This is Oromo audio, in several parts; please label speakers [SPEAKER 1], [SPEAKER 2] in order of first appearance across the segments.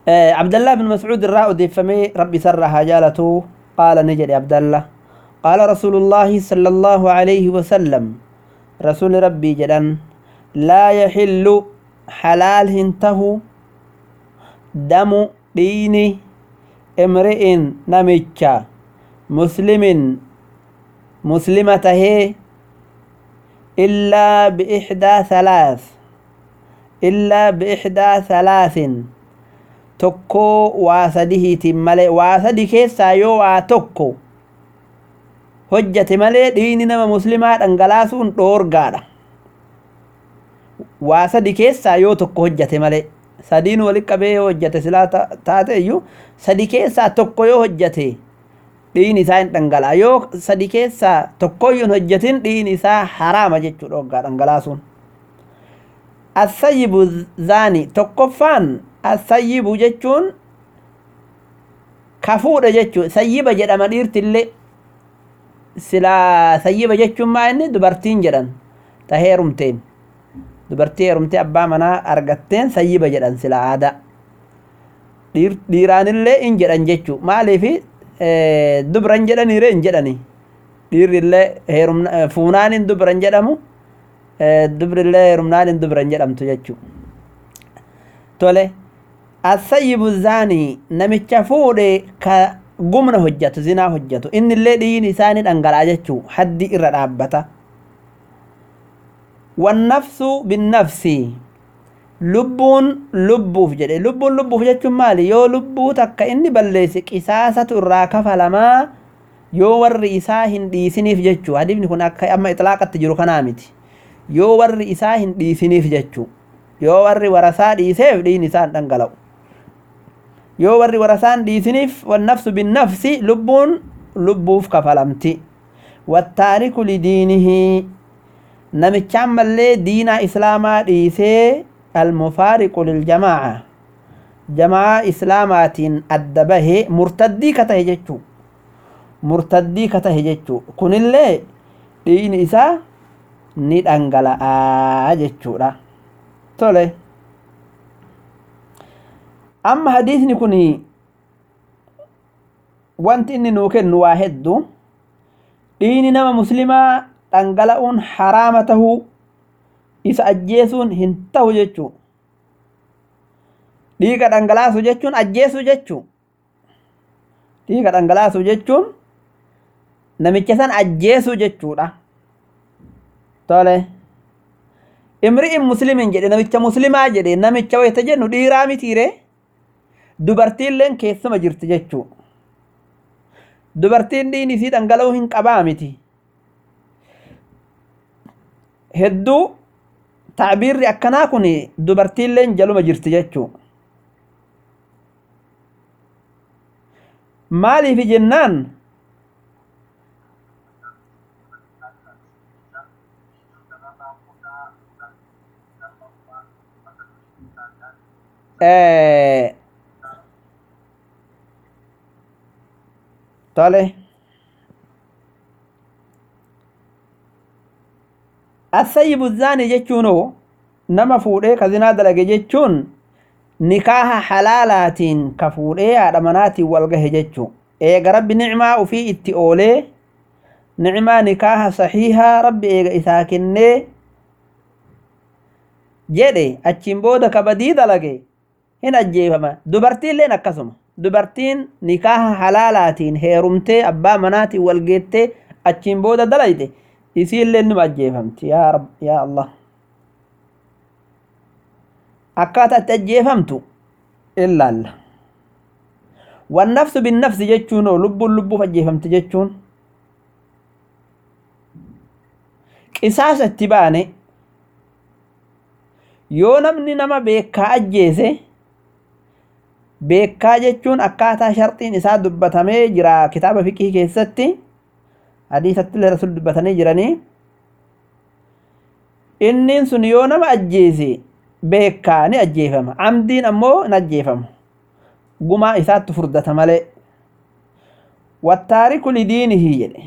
[SPEAKER 1] عبد الله بن مسعود الراء ديفمي ربي سرها جالته قال نجد عبد الله قال رسول الله صلى الله عليه وسلم رسول ربي جدًا لا يحل حلال هنته دم دين امرئ نمجا مسلم مسلمة هي إلا بإحدى ثلاث إلا بإحدى ثلاث تكو واسده تمالي واسدي كيسا يو تكو hojjate malee dhiini nama muslimaa dhangalaasuun dhoorgaadha waa sadi keessaa yoo tokko hojjate malee sadiin walitti qabee yoo hojjate silaa taate iyyuu sadi keessaa tokko yoo hojjate dhiini isaa hin dhangala'a yoo sadi keessaa tokkoyyuu hin hojjatin dhiini isaa haraama jechuu dhoorgaa dhangalaasuun asayyibu zaani tokkoffaan asayyibu jechuun kafuudha jechuu sayyiba jedhama dhiirtillee silaa sayyiba jechuun maa inni dubartiin jedhan ta heerumteen dubartii heerumtee abbaa manaa argatteen sayyiba jedhan sila aadaa dhiiraanillee in jedhan jechuu maaliifi dubran jedhaniire hin jedhani dhiirrillee heerumna fuunaanin dubran jedhamu dubrillee heerumnaanin dubran jedhamtu jechuu tole asayyibu zaanii namicha fuudhe ka gumna hojjatu zinaa hojjatu innillee dhiigni isaanii dhangala'a jechuu haddi irra dhaabbata wannafsu binnafsi lubbuun lubbuuf jedhe lubbuun lubbuuf jechuun maali yoo lubbuu takka inni balleesse qisaasatu irraa kafalamaa yoo warri isaa hin dhiisiniif jechuu hadifni kun akka amma ixlaaqatti jiru kanaa miti yoo warri isaa hin dhiisiniif jechuu yoo warri warasaa dhiiseef dhiigni isaa hin dhangala'u yoo warri warasaan dhiisiniif wannafsu binnafsi lubbuun lubbuuf kafalamti wattaariku lidiinihi namichaan mallee diinaa islaamaa dhiisee almufaariqu liljamaaca jamaa islaamaatiin adda bahe murtaddii ka tahe jechuu murtaddii ka tahe jechuu kunillee dhiigni isaa ni dhangala'aa jechuudha tole amma hadiisni kun wanti inni nuu kennu waa heddu dhiigni nama muslimaa dhangala'uun haraama tahuu isa ajjeesuun hin tahu jechuu dhiiga dhangalaasu jechuun ajjeesu jechuu dhiiga dhangalaasu jechuun namicha san ajjeesu jechuudha tole imri'in muslimin jedhe namicha muslimaa jedhe namicha wayta jennu dhiiraa mitiire dubartiilleen keessuma jirti jechuu dubartiin dhiigni isii dhangala'uu hin qabaa miti hedduu tacbiirri akkanaa kun dubartiilleen jaluma jirti jechuu maaliif jennaan tole asayyibu zaani jechuun nama fuudhee ka zinaa dalage jechuun nikaaha halaalaatiin ka fuudhee haadha manaatiin wal gahe jechuu eega rabbi nicmaa ufii itti oolee nicmaa nikaaha saxiihaa rabbi eega isaa kennee jedhe achiin booda ka badii dalage hin ajjeefama dubartiilleen akkasuma dubartiin nikaaha halaalaatiin heerumtee abbaa manaatiin wal geettee achiin booda dalayte isiillee numa ajjeefamti yaa rab yaa allah akkaataa itti ajjeefamtu ilaalla wannafsu binnafsi jechuun lubbuun lubbuuf ajjeefamti jechuun qisaasa itti baane yoo namni nama beekaa ajjeese beekaa jechuun akkaataa sharxiin isaa dubbatamee jira kitaaba fiqii keessatti hadiisatti illee rasul dubbatanii jiranii inniin sun yoo nama ajjeese beekaa ni ajjeefama amdiin ammoo hin ajjeefamu gumaa isaatti furdata malee wattaariku lidiinihi jedhe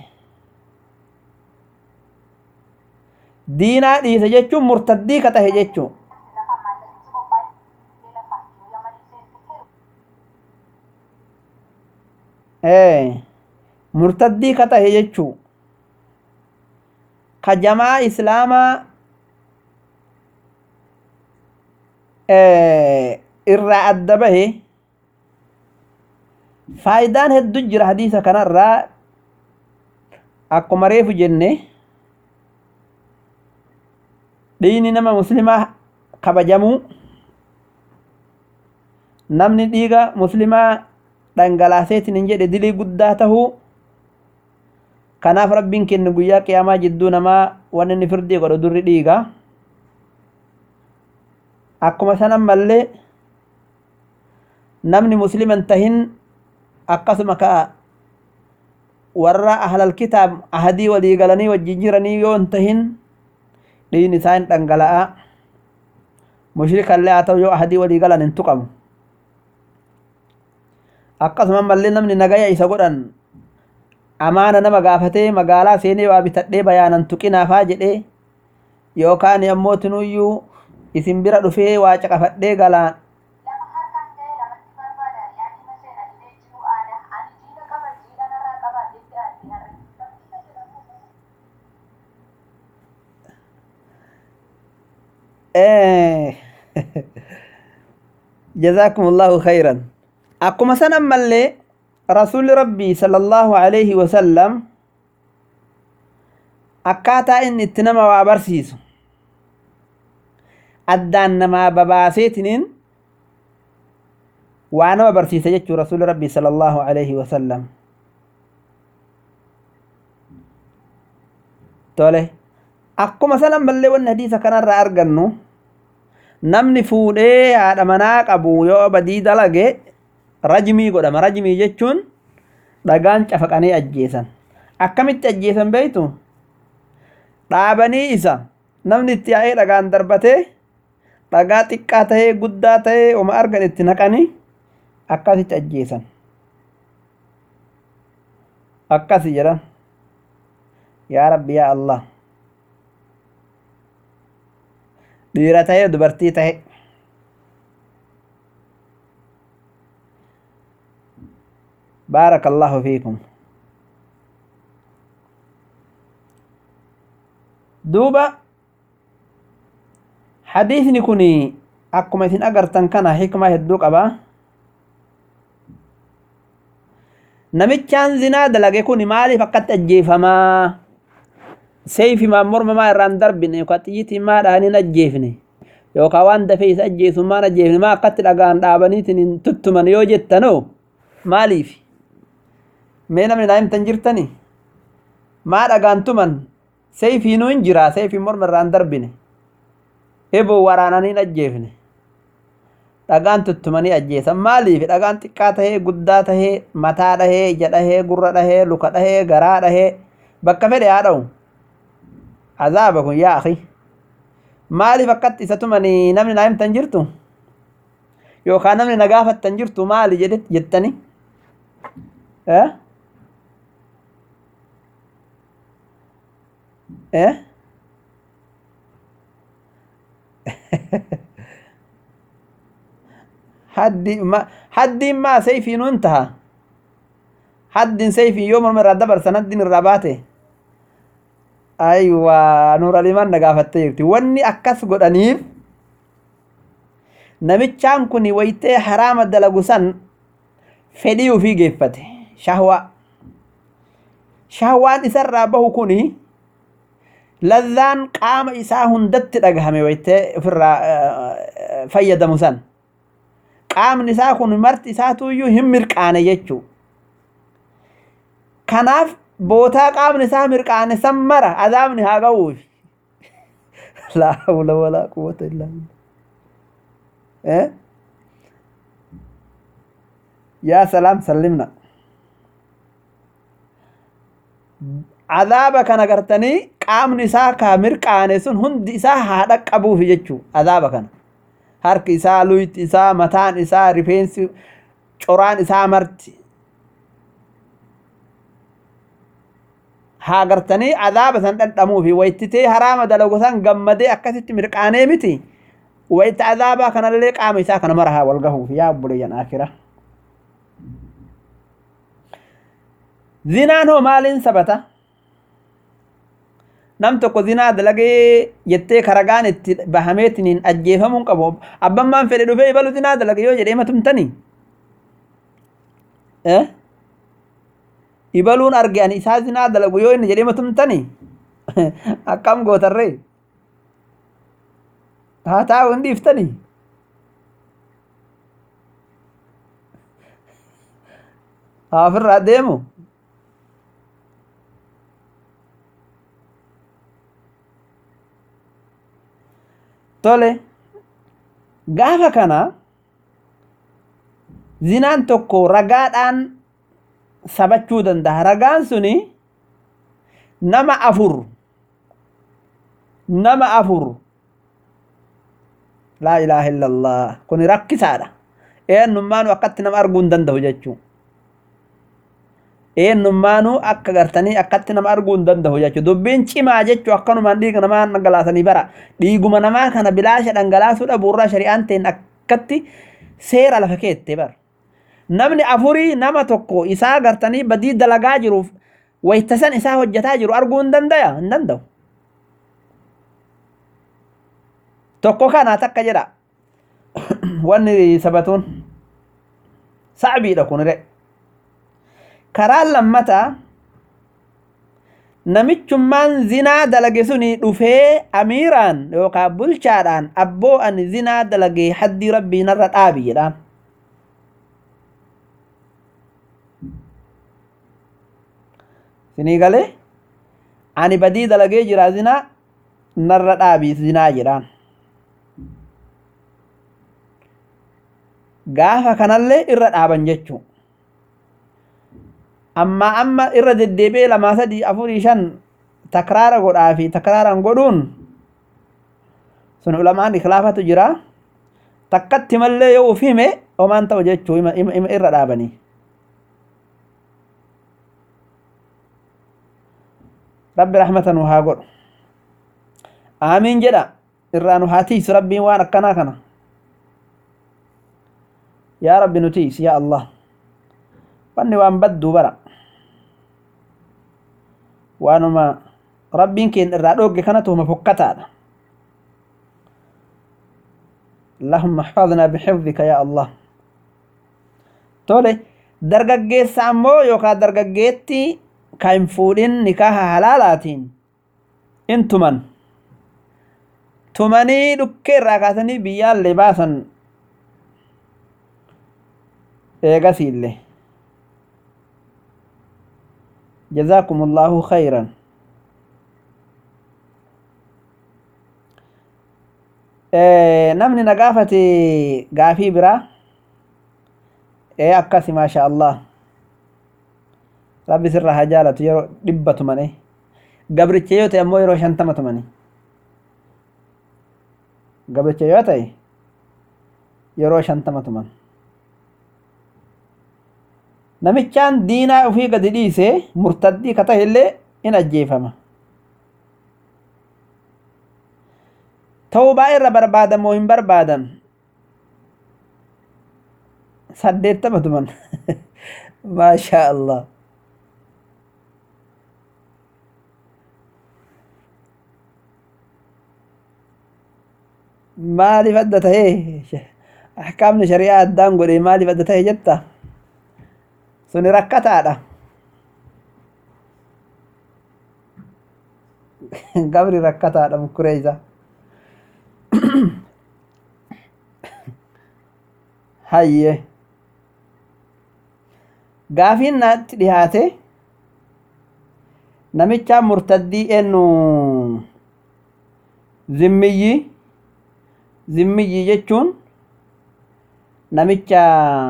[SPEAKER 1] diinaa dhiise jechuun murtaddii ka tahe jechuu murtaddii ka tahe jechuu ka jamaa islaamaa irraa adda bahe faayidaan heddu jira hadiisa kanarraa akkuma reefu jenne dhiigni nama muslimaa kabajamuu namni dhiiga muslimaa dhangalaaseetiin hin jedhe dilii guddaa tahuu kanaaf rabbiin kennu guyyaa qiyaamaa jidduu namaa waan inni firdii godhu durri dhiiga akkuma sanan mallee namni musliman tahin akkasuma ka warra ahlal kitaab ahadii walii galanii wajjin jiranii yoo hin tahin dhiigni isaa hin dhangala'a mushrikallee haa ta'u yoo ahadii walii galan hin tuqamu akkasuma mallee namni nagaya isa godhan amaana nama gaafatee magaalaa seenee waa bitadhee bayaanan tuqinaafaa jedhee yookaan ammoo tinuyyuu isin bira dhufee waa caqafadhee galaan جزاكم الله خيرا akkuma san ammallee rasuulli rabbii sallallahu alaihi wasallam akkaataa inni itti nama waa barsiisu addaan namaa babaaseetiniin waa nama barsiisa jechuu rasuulli rabbii sallallahu alaihi wasallam tole akkuma san ammallee wanni hadiisa kanarraa argannu namni fuudhee haadha manaa qabu yoo badii dalage rajmii godhama rajmii jechuun dhagaan cafaqanii ajjeesan akkamitti ajjeesan beeytu dhaabanii isa namni itti yaa'ee dhagaan darbatee dhagaa xiqqaa tahee guddaa tahee oma argan itti naqanii akkasitti ajjeesan akkasi jedhan yaa rabbi yaa allah dhiira tahee dubartii tahe بارك الله فيكم دوبا حديثني كوني أكما إذن أغرتن كان حكمة هدوك أبا نمتشان زنا دلقي كوني مالي فقط أجيفما سيفي ما مرمى ما إران دربني وقتيتي ما راني نجيفني يوكا وان دفيس أجيسو ما نجيفني ما قتل أغان دابنيتني تتمن يوجتنو مالي في mee namni naa himtan jirtani maa dhagaantuman seefiinuu hin jira seefiin morma irraan darbine eboo waraananii hin ajjeefne dhagaan tuttumanii ajjeesan maaliif dhagaan xiqqaa tahee guddaa tahee mataa dhahee ija dhahee gurra dhahee luka dhahee garaa dhahee bakka fedhe haa dha'u azaaba kun yaa akhi maaliif akkatti isa tumanii namni naa himtan jirtu yookaan namni na gaafattan jirtu maali jettani eh eh haddi ma haddiin maa sayfiin un taha haddin sayfiin yoo morma irraa dabarsan haddin irraa baate aywa nuuralimaan na gaafattee jirti wanni akkas godhaniif namichaan kun wayitee haraama dalagu san fedhii ufii geeffate shahwaa shahwaan isarraa bahu kuni lazzaan qaama isaa hundatti dhagahame wayitee ofirraa fayyadamu san qaamni isaa kun marti isaatuyyuu hin mirqaane jechuu kanaaf bootaa qaamni isaa mirqaane san mara azaabni haa ga'uuf laa hawla walaa quwwata illaa billah yaa salaam sallimna azaaba kana gartanii qaamni isaa ka mirqaane sun hundi isaa haa dhaqqabuufi jechuu azaaba kana harki isaa luyti isaa mataan isaa rifeensi coraan isaa marti haa gartanii azaaba san dhandhamuufi waytitee haraama dalagu san gammadee akkasitti mirqaanee miti wayta azaabaa kanallee qaama isaa kana mara haa wal gahuufi yaa obboleeyyan akira zinaan hoo maaliin sabata nam tokko zinaa dalagee jettee karagaan itti bahameetiniin ajjeefamuun qabu abbaan maan fedhe dhufee ibalu zinaa dalage yoo jedhee matumtanii ibaluun arge ani isaa zinaa dalagu yoo inni jedhee matumtanii akkam gootarree haa taa'u hin dhiiftanii haa ofirraa deemu tole gaafa kana zinaan tokko ragaadhaan sabachuu danda'a ragaan suni nama afur nama afur laa ilaaha illallah kun rakkisaadha eenyummaanu akkatti nama arguu hin danda'u jechuu eenyummaanu akka gartanii akkatti nama arguu hin danda'u jechuu dubbiin cimaa jechuu akkanumaan dhiiga namaa dhangalaasanii bara dhiiguma namaa kana bilaasha dhangalaasuu dhabuurraa shari'aan ta'in akkatti seera lafa keette bara namni afurii nama tokko isaa gartanii badii dalagaa jiruuf waytasan isaa hojjetaa jiru arguu hin dandaya hin danda'u tokko kanaa takka jedha wanni sabatuun sa'biidha kunire karaan lammataa namichummaan zinaa dalage suni dhufee amiiraan yookaan bulchaadhaan abboo ani zinaa dalage haddii rabbii narra dhaabi jedhaan sinii galee ani badii dalagee jira zinaa narra dhaabii zinaa jedhaan gaafa kanallee irra dhaaban jechuu amma amma irra deddeebi'ee lamaa sadii afurii shan takraara godhaa fi takraaran godhuun sun ulamaan ikhlaafatu jira takkatti mallee yoo uf hime homaan ta'u jechuu ima irra dhaabanii rabbi rahmata nu haa godhu aamiin jedha irraa nu haa tiisu rabbiin waan akkanaa kana yaa rabbi nu tiisi yaa allah wanni waan badduu bara waanuma rabbiin keenya irraa dhoogge kanatu huma fokkataadha اللهم احفظنا بحفظك يا الله tole dargaggeessa ammoo yookaan dargaggeetti kan hin fuudhin nikaaha halaalaatiin in tuman tumanii dhukkee irraa kaasanii biyyaallee baasan eegasiillee جزاكم الله خيرا namni na gaafate gaafii biraa ee akkasi maasha allah rabbi sirra haa jaalatu yeroo dhibba tumane gabricha yoo ta'e ammoo yeroo shantama tumani gabricha yoo ta'e yeroo shantama tuman namichaan diinaa ufii gadi dhiise murtaddii ka ta'e illee in ajjeefama ta'uu baay'ee irra barbaadan moo hin barbaadan saddeettama tuman maashaa allah maaliif adda tahee ahkaamni shari'aa addaan godhe maaliif adda tahe jetta suni rakkataadha gabri rakkataadha mukkuree isaa hayye gaafiin naatti dhihaate namichaa murtaddii eennu zimmiyyi zimmiyyi jechuun namicha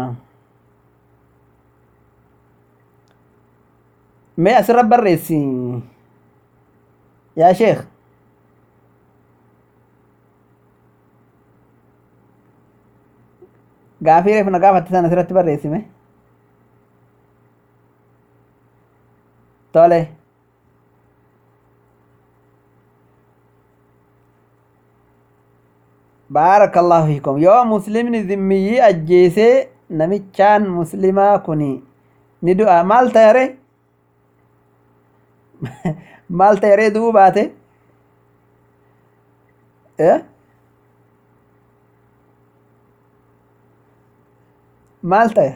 [SPEAKER 1] mee asirra barreessi yaa sheekh gaafii reef na gaafatte sana asirratti barreessime tole baarakallahu fiikum yoo muslimni zimmiyyii ajjeesee namichaan muslimaa kun ni du'a maal ta'are maal ta'e ree du'uu baate Eh? maal ta'e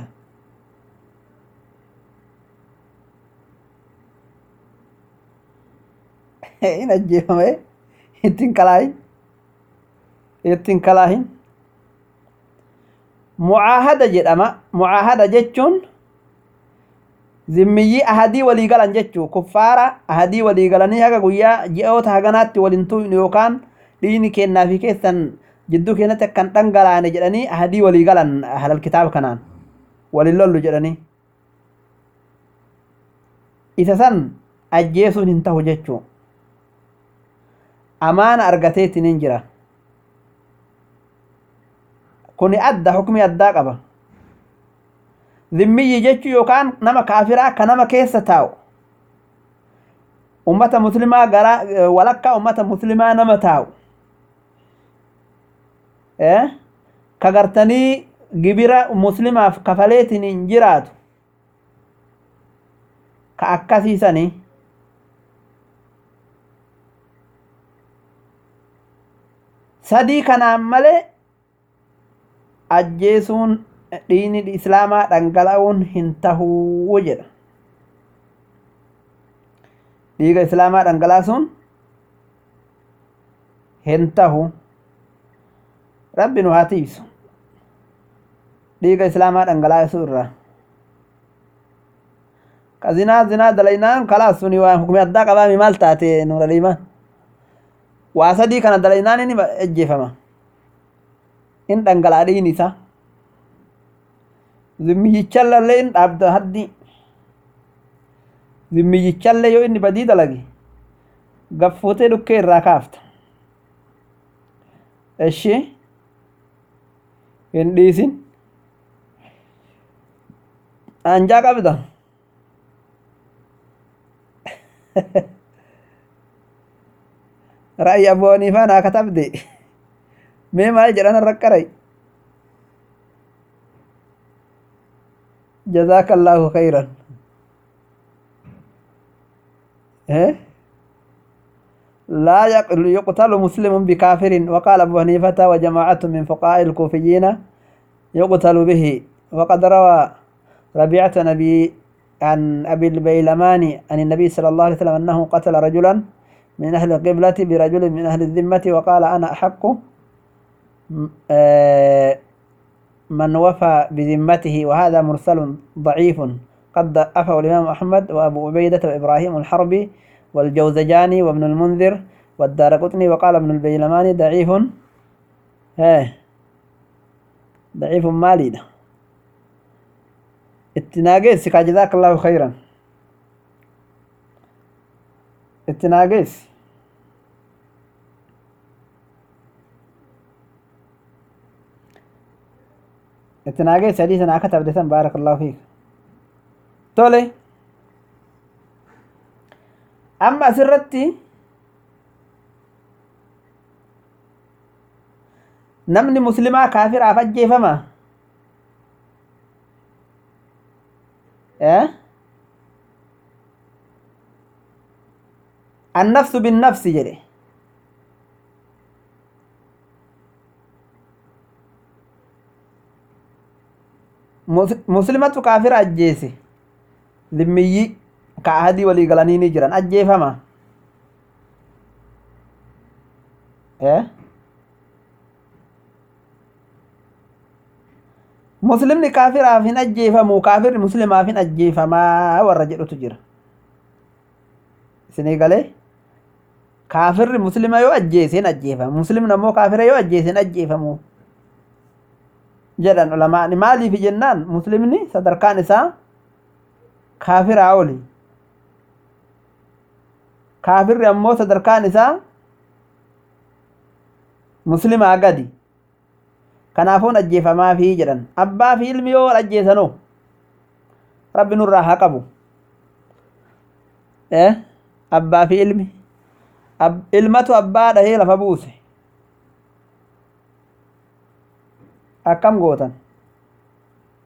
[SPEAKER 1] hin ajjeefame ittiin kalaahin ittiin kalaahin mucaahada jedhama mucaahada jechuun zimmiyyii ahadii walii galan jechuu kuffaara ahadii walii galanii haga guyyaa ji'oota haganaatti waliin tu'in yookaan dhiini kennaa fi keessan jidduu keenyatti akkan dhangalaane jedhanii ahadii walii galan halal kitaaba kanaan waliin lollu jedhanii isa san ajjeesuun hin tahu jechuu amaana argateetiin hin jira kuni adda hukmi addaa qaba zimmiyyi jechuu yookaan nama kaafiraa ka nama keessa taa'u ummata muslimaa gara walakkaa ummata muslimaa nama taa'u eh? ka gartanii gibira muslimaaf kafaleetiin hin jiraatu ka akkasiisanii sadii kanaan malee ajjeesuun dhiini islaamaa dhangala'uun hin tahuu jedha dhiiga islaamaa dhangalaasuun hin tahu rabbi nu haa tiisu dhiiga islaamaa dhangalaasuu irraa ka zinaa zinaa dalaynaan kalaas suni waan hukumi addaa qabaami maal taate nuuraliimaan waa sadii kana dalaynaan inni ajjeefama in dhangalaa dhiin isaa zimmiyyichallee in dhaabda haddi zimmiyyichallee yoo inni badii dalage gaffuutee dhukkee irraa kaafta eshi hin dhiisin anjaa qabda ra'yi abboo haniifaa naa katabde mee maal jedhan raqqaray جزاك الله خيرا إيه؟ لا يقتل مسلم بكافر وقال أبو حنيفة وجماعة من فقهاء الكوفيين يقتل به وقد روى ربيعة نبي عن أبي البيلماني عن النبي صلى الله عليه وسلم أنه قتل رجلا من أهل القبلة برجل من أهل الذمة وقال أنا أحق من وفى بذمته وهذا مرسل ضعيف قد ضعفه الإمام أحمد وأبو عبيدة وإبراهيم الحربي والجوزجاني وابن المنذر والدارقطني وقال ابن البيلماني ضعيف ايه ضعيف مالي ده اتناقيس جزاك الله خيرا اتناقيس اتناقيس حديث انا كتب دسم بارك الله فيك تولي amma asirratti namni muslimaa kaafiraaf ajjeefama annafsu binnafsi jedhe muslimatu kaafira ajjeese limmiyyi ka ahadii walii galanii ni jiran ajjeefama muslimni kaafiraaf hin ajjeefamu kaafirri muslimaaf hin ajjeefamaa warra jedhutu jira isinii galee kaafirri muslima yoo ajjeese hin ajjeefamu muslimni ammoo kaafira yoo ajjeese hin ajjeefamu jedhan ulamaani maaliif jennaan muslimni sadarkaan isaa kaafiraa oli kaafirri ammoo sadarkaan isaa muslimaa gadi kanaafuun ajjeefamaa fi jedhan abbaa fi ilmi yoo wal ajjeesanoo rabbi nurraa haa qabu abbaa fi ilmi ilmatu abbaa dhahee lafa buuse akkam gootan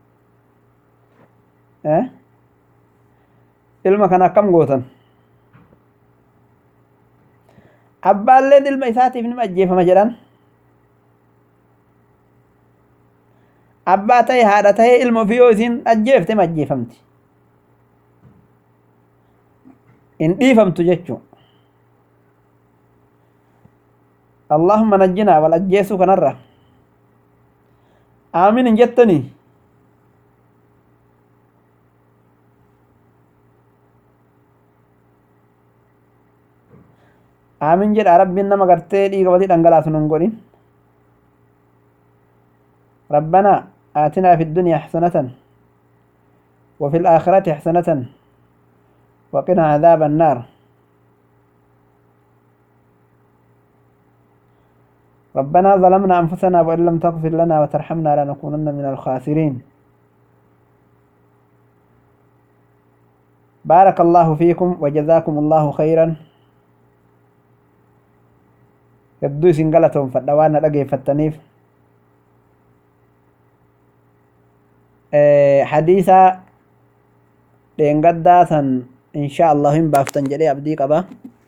[SPEAKER 1] ilma kana akkam gootan abbaalleen ilma isaatiif nima ajjeefama jedhan abbaa ta'e haadha ta'e ilma ofii yoo isiin ajjeefte ma ajjeefamti hin dhiifamtu jechuu allahumma najjinaa wal ajjeesuu kanarra aamin hin jettanii aamin jedha rabbiin nama gartee dhiiga walii dhangalaasu nun godhin ربنا آتنا في الدنيا حسنة وفي الآخرة حسنة وقنا عذاب النار ربنا ظلمنا أنفسنا وإن لم تغفر لنا وترحمنا لنكونن من الخاسرين بارك الله فيكم وجزاكم الله خيرا hedduu isin galatoomfadha waan na dhageeffattaniif hadiisa dheengaddaa san insha allahu hin baaftan jedhee abdii qaba